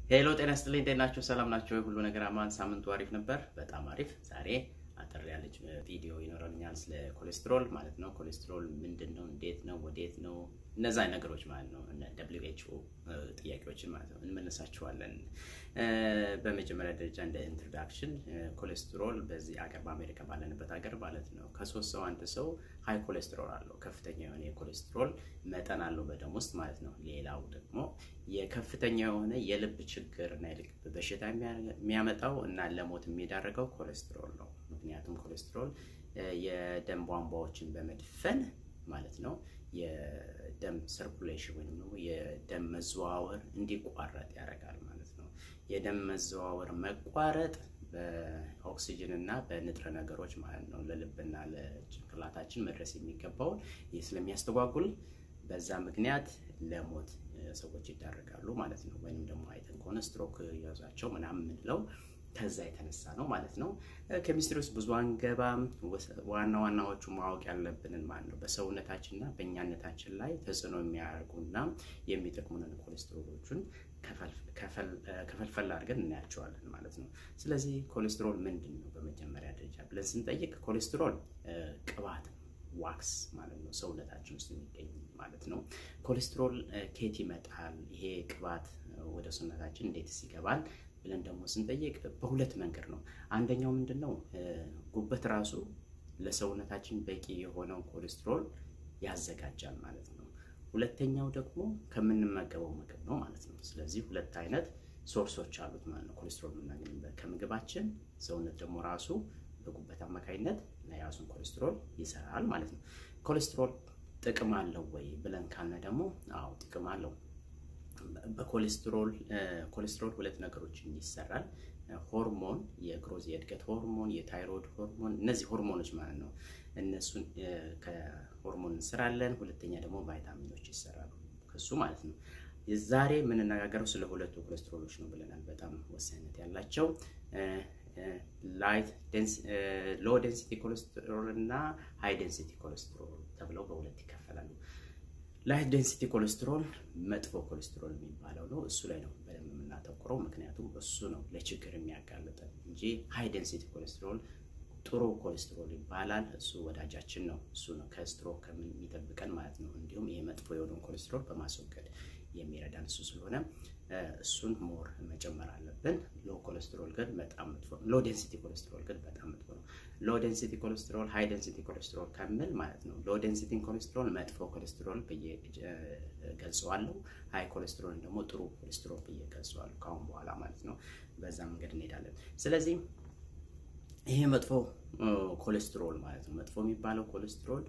ሄሎ ጤና ይስጥልኝ። እንዴት ናችሁ? ሰላም ናቸው? ሁሉ ነገር አማን። ሳምንቱ አሪፍ ነበር። በጣም አሪፍ። ዛሬ አጠር ያለች ቪዲዮ ይኖረኛል ስለ ኮሌስትሮል ማለት ነው። ኮሌስትሮል ምንድን ነው? እንዴት ነው? ወዴት ነው? እነዛ ነገሮች ማለት ነው። ደብሊው ኤች ኦ ጥያቄዎችን ማለት ነው እንመለሳቸዋለን። በመጀመሪያ ደረጃ እንደ ኢንትሮዳክሽን ኮሌስትሮል በዚህ አገር በአሜሪካ ባለንበት ሀገር ማለት ነው ከሶስት ሰው አንድ ሰው ሀይ ኮሌስትሮል አለው፣ ከፍተኛ የሆነ የኮሌስትሮል መጠን አለው በደም ውስጥ ማለት ነው። ሌላው ደግሞ የከፍተኛ የሆነ የልብ ችግር እና የልብ በሽታ የሚያመጣው እና ለሞት የሚዳረገው ኮሌስትሮል ነው። ምክንያቱም ኮሌስትሮል የደም ቧንቧዎችን በመድፈን ማለት ነው የደም ሰርኩሌሽን ወይም ደግሞ የደም መዘዋወር እንዲቋረጥ ያደርጋል ማለት ነው። የደም መዘዋወር መቋረጥ በኦክሲጅን እና በንጥረ ነገሮች ማለት ነው ለልብና ለጭንቅላታችን መድረስ የሚገባውን ይህ ስለሚያስተጓጉል በዛ ምክንያት ለሞት ሰዎች ይዳረጋሉ ማለት ነው። ወይም ደግሞ አይተን ከሆነ ስትሮክ ያዛቸው ምናምን የምንለው ከዛ የተነሳ ነው ማለት ነው። ኬሚስትሪ ውስጥ ብዙ አንገባም። ዋና ዋናዎቹ ማወቅ ያለብንን ማለት ነው በሰውነታችንና በእኛነታችን ላይ ተጽዕኖ የሚያደርጉና የሚጠቅሙንን ኮሌስትሮሎቹን ከፈልፈል አድርገን እናያቸዋለን ማለት ነው። ስለዚህ ኮሌስትሮል ምንድን ነው በመጀመሪያ ደረጃ ብለን ስንጠይቅ ኮሌስትሮል ቅባት ነው፣ ዋክስ ማለት ነው፣ ሰውነታችን ውስጥ የሚገኝ ማለት ነው። ኮሌስትሮል ከየት ይመጣል? ይሄ ቅባት ወደ ሰውነታችን እንዴትስ ይገባል ብለን ደግሞ ስንጠይቅ በሁለት መንገድ ነው። አንደኛው ምንድን ነው? ጉበት ራሱ ለሰውነታችን በቂ የሆነው ኮሌስትሮል ያዘጋጃል ማለት ነው። ሁለተኛው ደግሞ ከምንመገበው ምግብ ነው ማለት ነው። ስለዚህ ሁለት አይነት ሶርሶች አሉት ማለት ነው ኮሌስትሮል የምናገኝበት ከምግባችን፣ ሰውነት ደግሞ ራሱ በጉበት አማካኝነት ለያዙን ኮሌስትሮል ይሰራል ማለት ነው። ኮሌስትሮል ጥቅም አለው ወይ ብለን ካልነ ደግሞ አዎ ጥቅም አለው። በኮሌስትሮል ኮሌስትሮል ሁለት ነገሮችን ይሰራል። ሆርሞን የግሮዝ የእድገት ሆርሞን፣ የታይሮይድ ሆርሞን እነዚህ ሆርሞኖች ማለት ነው። እነሱን ከሆርሞን እንሰራለን። ሁለተኛ ደግሞ ቫይታሚኖች ይሰራሉ ከሱ ማለት ነው። ዛሬ የምንነጋገረው ስለ ሁለቱ ኮሌስትሮሎች ነው ብለናል። በጣም ወሳኝነት ያላቸው ሎ ዴንሲቲ ኮሌስትሮል እና ሃይ ዴንሲቲ ኮሌስትሮል ተብለው በሁለት ይከፈላሉ። ላይት ዴንሲቲ ኮሌስትሮል መጥፎ ኮሌስትሮል የሚባለው ነው። እሱ ላይ ነው በደንብ የምናተኩረው፣ ምክንያቱም እሱ ነው ለችግር የሚያጋልጠን እንጂ ሃይ ዴንሲቲ ኮሌስትሮል ጥሩ ኮሌስትሮል ይባላል። እሱ ወዳጃችን ነው። እሱ ነው ከስትሮክ ከሚጠብቀን ማለት ነው። እንዲሁም ይሄ መጥፎ የሆነውን ኮሌስትሮል በማስወገድ የሚረዳን እሱ ስለሆነ እሱን ሞር መጨመር አለብን። ሎ ኮሌስትሮል ግን በጣም መጥፎ ነው። ሎ ዴንሲቲ ኮሌስትሮል ግን በጣም መጥፎ ነው። ሎ ዴንሲቲ ኮሌስትሮል፣ ሃይ ዴንሲቲ ኮሌስትሮል ከምል ማለት ነው። ሎ ዴንሲቲ ኮሌስትሮል መጥፎ ኮሌስትሮል ብዬ ገልጸዋለሁ። ሃይ ኮሌስትሮል ደግሞ ጥሩ ኮሌስትሮል ብዬ ገልጸዋለሁ ከአሁን በኋላ ማለት ነው። በዛ መንገድ እንሄዳለን። ስለዚህ ይሄ መጥፎ ኮሌስትሮል ማለት ነው። መጥፎ የሚባለው ኮሌስትሮል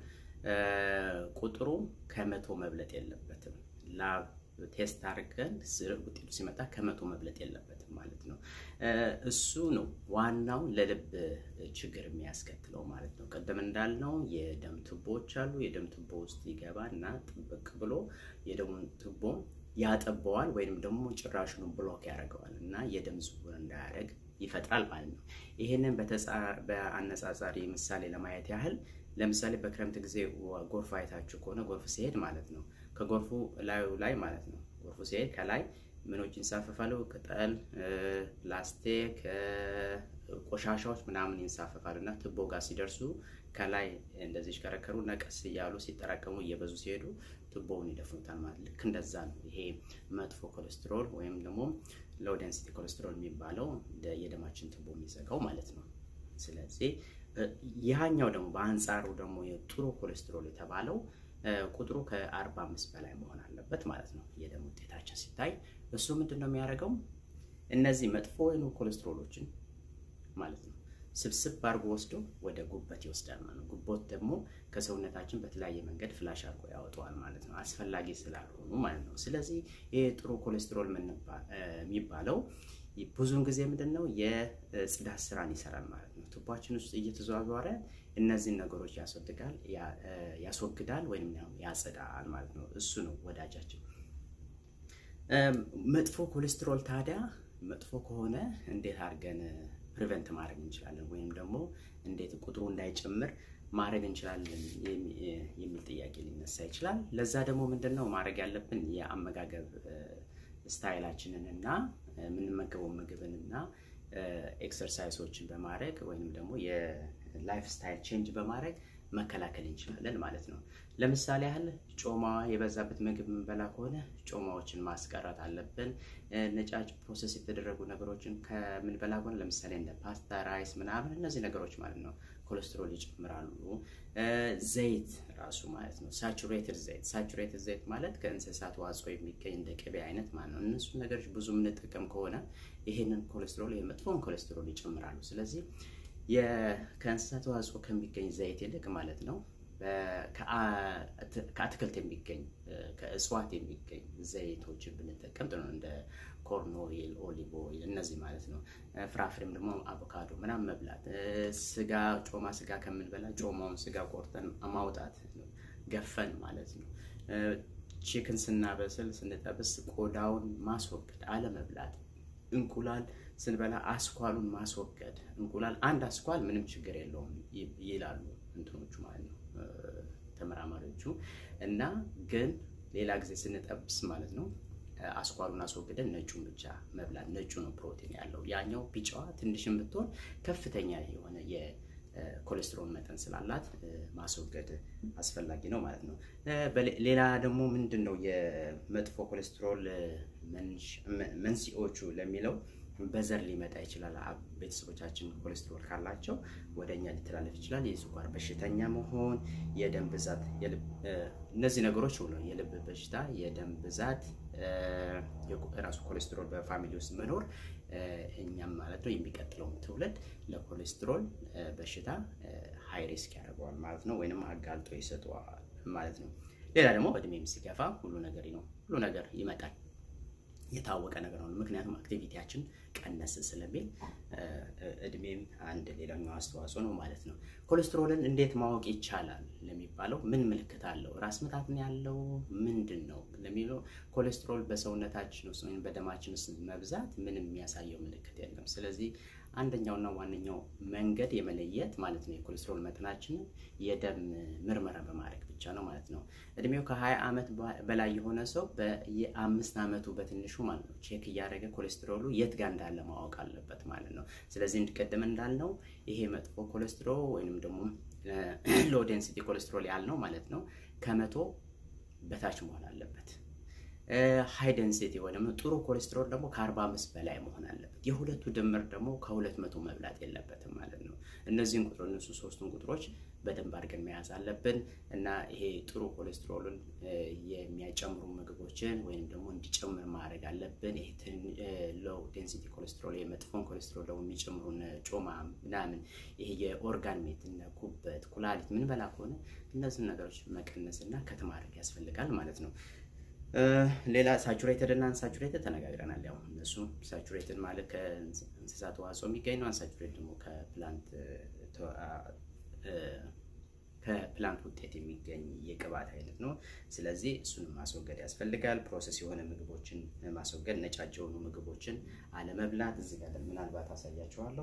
ቁጥሩ ከመቶ መብለጥ የለበትም። ላብ ቴስት አድርገን ውጤቱ ሲመጣ ከመቶ መብለጥ የለበትም ማለት ነው። እሱ ነው ዋናው ለልብ ችግር የሚያስከትለው ማለት ነው። ቀደም እንዳልነው የደም ቱቦዎች አሉ። የደም ቱቦ ውስጥ ይገባ እና ጥብቅ ብሎ የደሙን ቱቦ ያጠበዋል ወይም ደግሞ ጭራሹኑ ብሎክ ያደርገዋል እና የደም ዝውውር እንዳያደርግ ይፈጥራል ማለት ነው። ይህንን በአነጻጻሪ ምሳሌ ለማየት ያህል ለምሳሌ በክረምት ጊዜ ጎርፍ አይታችሁ ከሆነ ጎርፍ ሲሄድ ማለት ነው ከጎርፉ ላዩ ላይ ማለት ነው ጎርፉ ሲሄድ ከላይ ምኖች ይንሳፈፋሉ፣ ቅጠል፣ ፕላስቲክ፣ ቆሻሻዎች ምናምን ይንሳፈፋሉ እና ቱቦ ጋር ሲደርሱ ከላይ እንደዚህ ይሽከረከሩ እና ቀስ እያሉ ሲጠራቀሙ እየበዙ ሲሄዱ ቱቦውን ይደፍኑታል ማለት ልክ እንደዛ ነው። ይሄ መጥፎ ኮሌስትሮል ወይም ደግሞ ሎው ዴንሲቲ ኮሌስትሮል የሚባለው የደማችን ቱቦ የሚዘጋው ማለት ነው። ስለዚህ ይህኛው ደግሞ በአንጻሩ ደግሞ የጥሩ ኮሌስትሮል የተባለው ቁጥሩ ከ45 በላይ መሆን አለበት ማለት ነው። የደም ውጤታችን ሲታይ እሱ ምንድን ነው የሚያደርገው? እነዚህ መጥፎ የሆኑ ኮሌስትሮሎችን ማለት ነው ስብስብ አድርጎ ወስዶ ወደ ጉበት ይወስዳል ማለት ነው። ጉበት ደግሞ ከሰውነታችን በተለያየ መንገድ ፍላሽ አድርጎ ያወጣዋል ማለት ነው፣ አስፈላጊ ስላልሆኑ ማለት ነው። ስለዚህ ይህ ጥሩ ኮሌስትሮል የሚባለው ብዙውን ጊዜ ምንድን ነው የጽዳት ስራን ይሰራል ማለት ነው። ቱቧችን ውስጥ እየተዘዋወረ እነዚህን ነገሮች ያስወግዳል ያስወግዳል ወይም ያጸዳል ማለት ነው። እሱ ነው ወዳጃችን። መጥፎ ኮሌስትሮል ታዲያ መጥፎ ከሆነ እንዴት አድርገን ፕሪቨንት ማድረግ እንችላለን ወይም ደግሞ እንዴት ቁጥሩ እንዳይጨምር ማድረግ እንችላለን የሚል ጥያቄ ሊነሳ ይችላል። ለዛ ደግሞ ምንድን ነው ማድረግ ያለብን የአመጋገብ ስታይላችንን እና የምንመገበው ምግብንና ኤክሰርሳይሶችን በማድረግ ወይም ደግሞ የላይፍ ስታይል ቼንጅ በማድረግ መከላከል እንችላለን ማለት ነው። ለምሳሌ ያህል ጮማ የበዛበት ምግብ የምንበላ ከሆነ ጮማዎችን ማስቀረት አለብን። ነጫጭ ፕሮሰስ የተደረጉ ነገሮችን ከምንበላ ከሆነ ለምሳሌ እንደ ፓስታ፣ ራይስ ምናምን እነዚህ ነገሮች ማለት ነው ኮሌስትሮል ይጨምራሉ። ዘይት ራሱ ማለት ነው ሳቹሬትድ ዘይት። ሳቹሬትድ ዘይት ማለት ከእንስሳት ተዋጽኦ የሚገኝ እንደ ቅቤ አይነት ማለት ነው። እነሱ ነገሮች ብዙ የምንጠቀም ከሆነ ይሄንን ኮሌስትሮል የመጥፎን ኮሌስትሮል ይጨምራሉ። ስለዚህ ከእንስሳት ተዋጽኦ ከሚገኝ ዘይት ይልቅ ማለት ነው ከአትክልት የሚገኝ ከእጽዋት የሚገኝ ዘይቶችን ብንጠቀም ጥሩ ነው። እንደ ኮርን ኦይል፣ ኦሊቭ ኦይል እነዚህ ማለት ነው። ፍራፍሬም ደግሞ አቮካዶ ምናምን መብላት። ስጋ ጮማ ስጋ ከምንበላ ጮማውን ስጋ ቆርጠን ማውጣት ገፈን ማለት ነው። ቺክን ስናበስል ስንጠብስ ቆዳውን ማስወገድ አለመብላት። እንቁላል ስንበላ አስኳሉን ማስወገድ። እንቁላል አንድ አስኳል ምንም ችግር የለውም ይላሉ እንትኖቹ ማለት ነው ተመራማሪዎቹ። እና ግን ሌላ ጊዜ ስንጠብስ ማለት ነው አስኳሉን አስወግደን ነጩን ብቻ መብላት። ነጩ ነው ፕሮቲን ያለው፣ ያኛው ቢጫዋ ትንሽም ብትሆን ከፍተኛ የሆነ የኮሌስትሮል መጠን ስላላት ማስወገድ አስፈላጊ ነው ማለት ነው። ሌላ ደግሞ ምንድን ነው የመጥፎ ኮሌስትሮል መንስኤዎቹ ለሚለው በዘር ሊመጣ ይችላል። ቤተሰቦቻችን ኮሌስትሮል ካላቸው ወደ እኛ ሊተላለፍ ይችላል። የስኳር በሽተኛ መሆን፣ የደም ብዛት፣ እነዚህ ነገሮች ሁሉ የልብ በሽታ፣ የደም ብዛት፣ ራሱ ኮሌስትሮል በፋሚሊ ውስጥ መኖር እኛም ማለት ነው የሚቀጥለውን ትውልድ ለኮሌስትሮል በሽታ ሃይ ሪስክ ያደርገዋል ማለት ነው፣ ወይንም አጋልጦ ይሰጠዋል ማለት ነው። ሌላ ደግሞ እድሜም ሲገፋ ሁሉ ነገር ነው ሁሉ ነገር ይመጣል የታወቀ ነገር ነው። ምክንያቱም አክቲቪቲያችን ቀነስ ስለሚል እድሜም አንድ ሌላኛው አስተዋጽኦ ነው ማለት ነው። ኮሌስትሮልን እንዴት ማወቅ ይቻላል ለሚባለው ምን ምልክት አለው? ራስ ምታት ነው ያለው ምንድን ነው ለሚለው ኮሌስትሮል በሰውነታችን ውስጥ ወይም በደማችን ውስጥ መብዛት ምንም የሚያሳየው ምልክት የለም። ስለዚህ አንደኛውና ዋነኛው መንገድ የመለየት ማለት ነው የኮሌስትሮል መጠናችንን የደም ምርመራ በማድረግ ብቻ ነው ማለት ነው። እድሜው ከ20 ዓመት በላይ የሆነ ሰው በየአምስት ዓመቱ በትንሹ ማለት ነው ቼክ እያደረገ ኮሌስትሮሉ የት ጋር እንዳለ ማወቅ አለበት ማለት ነው። ስለዚህ እንድቀደም እንዳልነው ይሄ መጥፎ ኮሌስትሮል ወይንም ደግሞ ሎ ዴንሲቲ ኮሌስትሮል ያልነው ማለት ነው ከመቶ በታች መሆን አለበት። ሃይ ደንሲቲ ወይ ደግሞ ጥሩ ኮሌስትሮል ደግሞ ከ45 በላይ መሆን አለበት። የሁለቱ ድምር ደግሞ ከሁለት መቶ መብላት የለበትም ማለት ነው። እነዚህን ቁጥሮ እነሱ ሶስቱን ቁጥሮች በደንብ አድርገን መያዝ አለብን እና ይሄ ጥሩ ኮሌስትሮልን የሚያጨምሩ ምግቦችን ወይም ደግሞ እንዲጨምር ማድረግ አለብን። ይሄ ሎው ዴንሲቲ ኮሌስትሮል የመጥፎን ኮሌስትሮል ደግሞ የሚጨምሩ ጮማ ምናምን ይሄ የኦርጋን ሜት እነ ኩበት፣ ኩላሊት ምንበላ ከሆነ እነዚህን ነገሮች መቀነስ እና ከት ማድረግ ያስፈልጋል ማለት ነው። ሌላ ሳቹሬትድ እና አንሳቹሬትድ ተነጋግረናል። ያው እነሱ ሳቹሬትድ ማለት ከእንስሳት ተዋጽኦ የሚገኝ ነው። አንሳቹሬትድ ደግሞ ከፕላንት ከፕላንት ውጤት የሚገኝ የቅባት አይነት ነው። ስለዚህ እሱንም ማስወገድ ያስፈልጋል። ፕሮሰስ የሆነ ምግቦችን ማስወገድ፣ ነጫጭ የሆኑ ምግቦችን አለመብላት። እዚህ ጋር ምናልባት አሳያችኋለሁ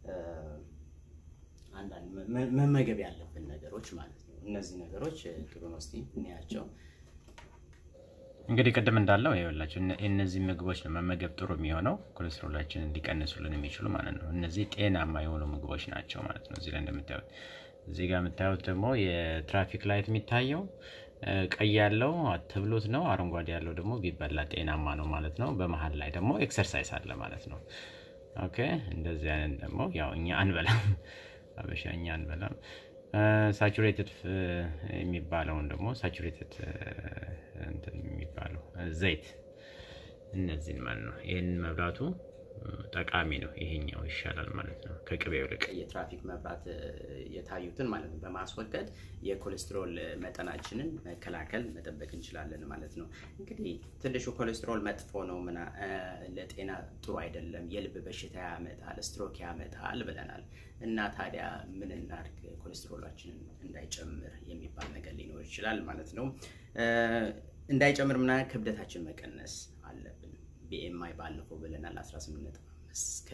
አንዳንድ መመገብ ያለብን ነገሮች ማለት ነው። እነዚህ ነገሮች ጥሩ ነው። እስኪ እንያቸው። እንግዲህ ቅድም እንዳለው ይኸውላችሁ እነዚህ ምግቦች ነው መመገብ ጥሩ የሚሆነው ኮሌስትሮላችንን ሊቀንሱልን የሚችሉ ማለት ነው። እነዚህ ጤናማ የሆኑ ምግቦች ናቸው ማለት ነው። እዚህ ላይ እንደምታዩት እዚህ ጋር የምታዩት ደግሞ የትራፊክ ላይት የሚታየው ቀይ ያለው አትብሉት ነው። አረንጓዴ ያለው ደግሞ ቢበላ ጤናማ ነው ማለት ነው። በመሀል ላይ ደግሞ ኤክሰርሳይዝ አለ ማለት ነው። ኦኬ እንደዚህ አይነት ደግሞ ያው እኛ አንበላም፣ አበሻ እኛ አንበላም። ሳቹሬትድ የሚባለውን ደግሞ ሳቹሬትድ የሚባለው ዘይት እነዚህን ማለት ነው። ይህንን መብላቱ ጠቃሚ ነው። ይሄኛው ይሻላል ማለት ነው ከቅቤው ይልቅ። የትራፊክ መብራት የታዩትን ማለት ነው በማስወገድ የኮሌስትሮል መጠናችንን መከላከል መጠበቅ እንችላለን ማለት ነው። እንግዲህ ትንሹ ኮሌስትሮል መጥፎ ነው፣ ምና ለጤና ጥሩ አይደለም፣ የልብ በሽታ ያመጣል፣ ስትሮክ ያመጣል ብለናል። እና ታዲያ ምን እናድርግ ኮሌስትሮላችንን እንዳይጨምር የሚባል ነገር ሊኖር ይችላል ማለት ነው። እንዳይጨምር ምና ክብደታችን መቀነስ አለብን። ቢኤምአይ ባለፈው ብለናል 18.5 እስከ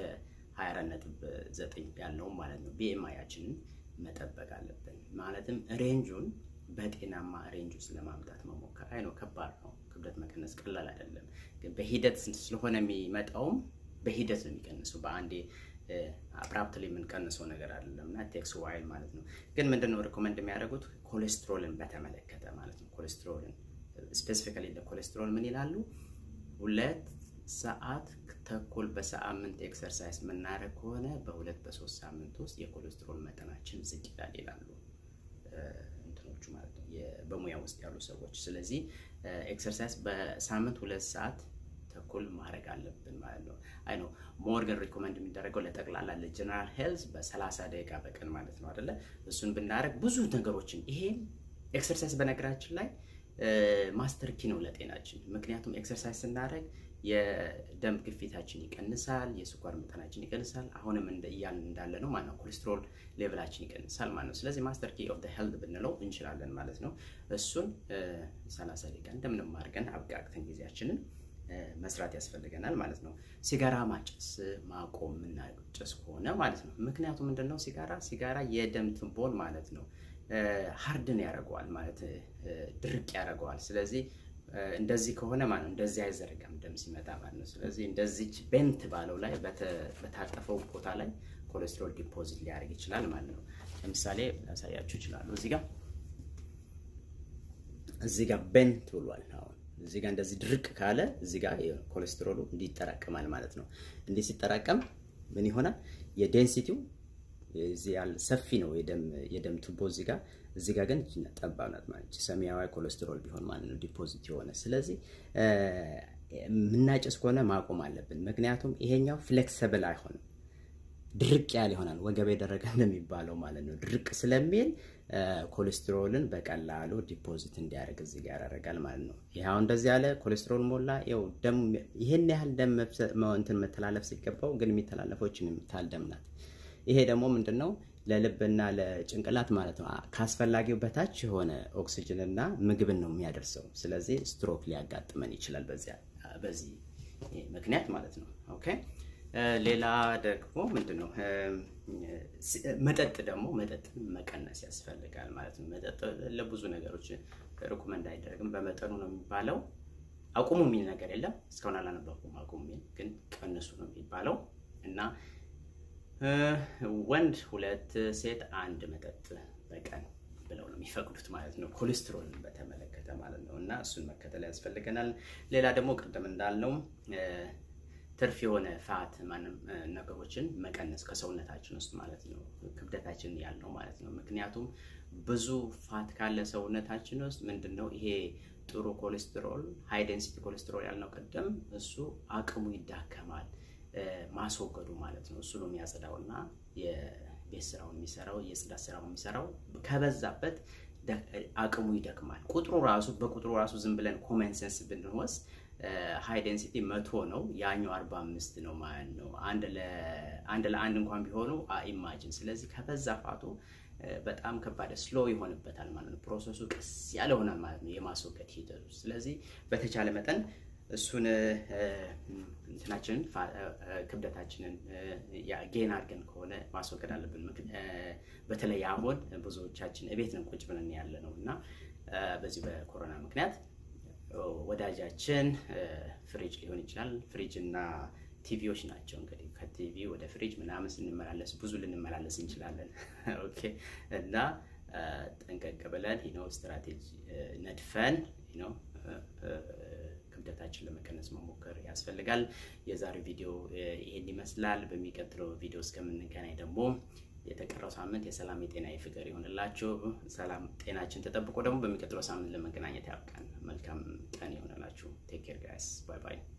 24.9 ያለውን ማለት ነው። ቢኤምአያችንን መጠበቅ አለብን ማለትም ሬንጁን በጤናማ ሬንጅ ውስጥ ለማምጣት መሞከር። አይ ነው ከባድ ነው። ክብደት መቀነስ ቀላል አይደለም። ግን በሂደት ስለሆነ የሚመጣውም በሂደት ነው የሚቀንሰው። በአንዴ አብራፕትሊ የምንቀንሰው ነገር አይደለም እና ቴክስ ዋይል ማለት ነው። ግን ምንድነው ሪኮመንድ የሚያደርጉት ኮሌስትሮልን በተመለከተ ማለት ነው። ኮሌስትሮልን ስፔሲፊካሊ ለኮሌስትሮል ምን ይላሉ? ሁለት ሰዓት ተኩል በሳምንት ኤክሰርሳይዝ የምናደርግ ከሆነ በሁለት በሶስት ሳምንት ውስጥ የኮሌስትሮል መጠናችን ዝቅ ይላል ይላሉ እንትኖቹ ማለት ነው በሙያ ውስጥ ያሉ ሰዎች። ስለዚህ ኤክሰርሳይዝ በሳምንት ሁለት ሰዓት ተኩል ማድረግ አለብን ማለት ነው። አይ ነው ሞር ግን ሪኮመንድ የሚደረገው ለጠቅላላ ለጀነራል ሄልዝ በሰላሳ ደቂቃ በቀን ማለት ነው አይደለ? እሱን ብናደርግ ብዙ ነገሮችን ይሄም ኤክሰርሳይዝ በነገራችን ላይ ማስተር ኪ ነው ለጤናችን። ምክንያቱም ኤክሰርሳይዝ ስናደርግ የደም ግፊታችን ይቀንሳል፣ የስኳር መጠናችን ይቀንሳል። አሁንም እያልን እንዳለ ነው ማለት ነው። ኮሌስትሮል ሌቭላችን ይቀንሳል ማለት ነው። ስለዚህ ማስተር ኪ ኦፍ ሄልት ብንለው እንችላለን ማለት ነው። እሱን ሰላሳ ደቂቃ እንደምንም አድርገን አብቃቅተን ጊዜያችንን መስራት ያስፈልገናል ማለት ነው። ሲጋራ ማጨስ ማቆም የምናጨስ ከሆነ ማለት ነው። ምክንያቱም ምንድነው ሲጋራ ሲጋራ የደም ትቦን ማለት ነው ሀርድን ያደርገዋል ማለት ድርቅ ያደርገዋል። ስለዚህ እንደዚህ ከሆነ ማለት ነው እንደዚህ አይዘረጋም ደም ሲመጣ ማለት ነው። ስለዚህ እንደዚች ቤንት ባለው ላይ በታጠፈው ቦታ ላይ ኮሌስትሮል ዲፖዚት ሊያደርግ ይችላል ማለት ነው። ለምሳሌ ላሳያችሁ ይችላሉ። እዚህ ጋር እዚህ ጋር ቤንት ብሏል አሁን እዚህ ጋር እንደዚህ ድርቅ ካለ እዚህ ጋር ኮሌስትሮሉ እንዲህ ይጠራቀማል ማለት ነው። እንዲህ ሲጠራቀም ምን ይሆናል? የዴንሲቲው እዚህ ያለ ሰፊ ነው የደም ቱቦ እዚህ ጋር እዚህ ጋር ግን ጠባብ ናት ማለት ሰማያዊ ኮሌስትሮል ቢሆን ማለት ነው ዲፖዚት የሆነ ስለዚህ የምናጨስ ከሆነ ማቆም አለብን። ምክንያቱም ይሄኛው ፍሌክሰብል አይሆንም፣ ድርቅ ያለ ይሆናል። ወገብ የደረቀ እንደሚባለው ማለት ነው። ድርቅ ስለሚል ኮሌስትሮልን በቀላሉ ዲፖዚት እንዲያደርግ እዚህ ጋር ያደርጋል ማለት ነው። ይኸው እንደዚህ ያለ ኮሌስትሮል ሞላ። ይኸው ደም ይሄን ያህል ደም እንትን መተላለፍ ሲገባው ግን የሚተላለፈው ይህችን የምታህል ደም ናት። ይሄ ደግሞ ምንድን ነው ለልብና ለጭንቅላት ማለት ነው ከአስፈላጊው በታች የሆነ ኦክሲጅንና ምግብን ነው የሚያደርሰው። ስለዚህ ስትሮክ ሊያጋጥመን ይችላል በዚህ ምክንያት ማለት ነው። ኦኬ ሌላ ደግሞ ምንድን ነው መጠጥ ደግሞ መጠጥን መቀነስ ያስፈልጋል ማለት ነው። መጠጥ ለብዙ ነገሮች ሪኮመንድ አይደረግም፣ በመጠኑ ነው የሚባለው። አቁሙ የሚል ነገር የለም። እስካሁን አላነበብኩም አቁሙ የሚል ግን ቀንሱ ነው የሚባለው እና ወንድ ሁለት ሴት አንድ መጠጥ በቀን ብለው ነው የሚፈቅዱት ማለት ነው። ኮሌስትሮልን በተመለከተ ማለት ነው እና እሱን መከተል ያስፈልገናል። ሌላ ደግሞ ቅድም እንዳልነው ትርፍ የሆነ ፋት ማንም ነገሮችን መቀነስ ከሰውነታችን ውስጥ ማለት ነው ክብደታችን ያልነው ማለት ነው። ምክንያቱም ብዙ ፋት ካለ ሰውነታችን ውስጥ ምንድን ነው ይሄ ጥሩ ኮሌስትሮል ሃይ ዴንሲቲ ኮሌስትሮል ያልነው ቅድም እሱ አቅሙ ይዳከማል ማስወገዱ ማለት ነው። እሱ ነው የሚያጸዳው እና የቤት ስራውን የሚሰራው የጽዳት ስራውን የሚሰራው ከበዛበት አቅሙ ይደክማል። ቁጥሩ ራሱ በቁጥሩ ራሱ ዝም ብለን ኮመን ሴንስ ብንወስድ ሃይ ዴንሲቲ መቶ ነው፣ ያኛው አርባ አምስት ነው ማለት ነው። አንድ ለአንድ እንኳን ቢሆኑ ኢማጅን። ስለዚህ ከበዛ ፋቱ በጣም ከባድ ስሎ ይሆንበታል ማለት ነው። ፕሮሰሱ ቀስ ያለ ሆናል ማለት ነው የማስወገድ ሂደቱ። ስለዚህ በተቻለ መጠን እሱን እንትናችንን ክብደታችንን ጌን አድርገን ከሆነ ማስወገድ አለብን። በተለይ አሁን ብዙዎቻችን እቤት ነን ቁጭ ብለን ያለ ነው እና በዚህ በኮሮና ምክንያት ወዳጃችን ፍሪጅ ሊሆን ይችላል። ፍሪጅ እና ቲቪዎች ናቸው እንግዲህ ከቲቪ ወደ ፍሪጅ ምናምን ስንመላለስ ብዙ ልንመላለስ እንችላለን። ኦኬ እና ጠንቀቅ ብለን ነው ስትራቴጂ ነድፈን ነው ክብደታችን ለመቀነስ መሞከር ያስፈልጋል። የዛሬው ቪዲዮ ይሄን ይመስላል። በሚቀጥለው ቪዲዮ እስከምንገናኝ ደግሞ የተቀረው ሳምንት የሰላም የጤና የፍቅር ይሆንላችሁ። ሰላም ጤናችን ተጠብቆ ደግሞ በሚቀጥለው ሳምንት ለመገናኘት ያብቃን። መልካም ቀን ይሆንላችሁ። ቴክ ኬር ጋይስ ባይ ባይ።